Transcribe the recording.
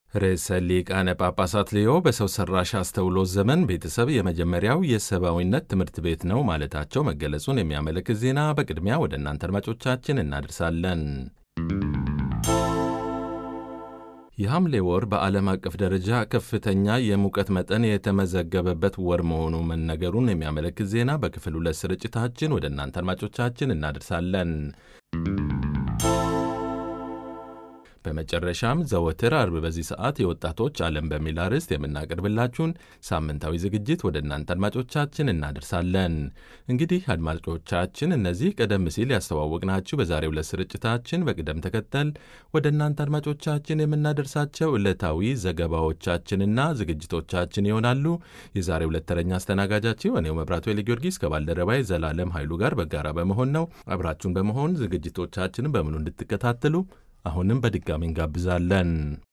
ርዕሰ ሊቃነ ጳጳሳት ሌዮ በሰው ሰራሽ አስተውሎት ዘመን ቤተሰብ የመጀመሪያው የሰብአዊነት ትምህርት ቤት ነው ማለታቸው መገለጹን የሚያመለክት ዜና በቅድሚያ ወደ እናንተ አድማጮቻችን እናደርሳለን። የሐምሌ ወር በዓለም አቀፍ ደረጃ ከፍተኛ የሙቀት መጠን የተመዘገበበት ወር መሆኑ መነገሩን የሚያመለክት ዜና በክፍል ሁለት ስርጭታችን ወደ እናንተ አድማጮቻችን እናደርሳለን። በመጨረሻም ዘወትር አርብ በዚህ ሰዓት የወጣቶች ዓለም በሚል አርዕስት የምናቀርብላችሁን ሳምንታዊ ዝግጅት ወደ እናንተ አድማጮቻችን እናደርሳለን። እንግዲህ አድማጮቻችን እነዚህ ቀደም ሲል ያስተዋወቅናችሁ በዛሬው ዕለት ስርጭታችን በቅደም ተከተል ወደ እናንተ አድማጮቻችን የምናደርሳቸው ዕለታዊ ዘገባዎቻችንና ዝግጅቶቻችን ይሆናሉ። የዛሬው ዕለት ተረኛ አስተናጋጃችሁ እኔው መብራቱ ኃይለ ጊዮርጊስ ከባልደረባይ ዘላለም ኃይሉ ጋር በጋራ በመሆን ነው። አብራችሁን በመሆን ዝግጅቶቻችንን በሙሉ እንድትከታተሉ አሁንም በድጋሚ እንጋብዛለን።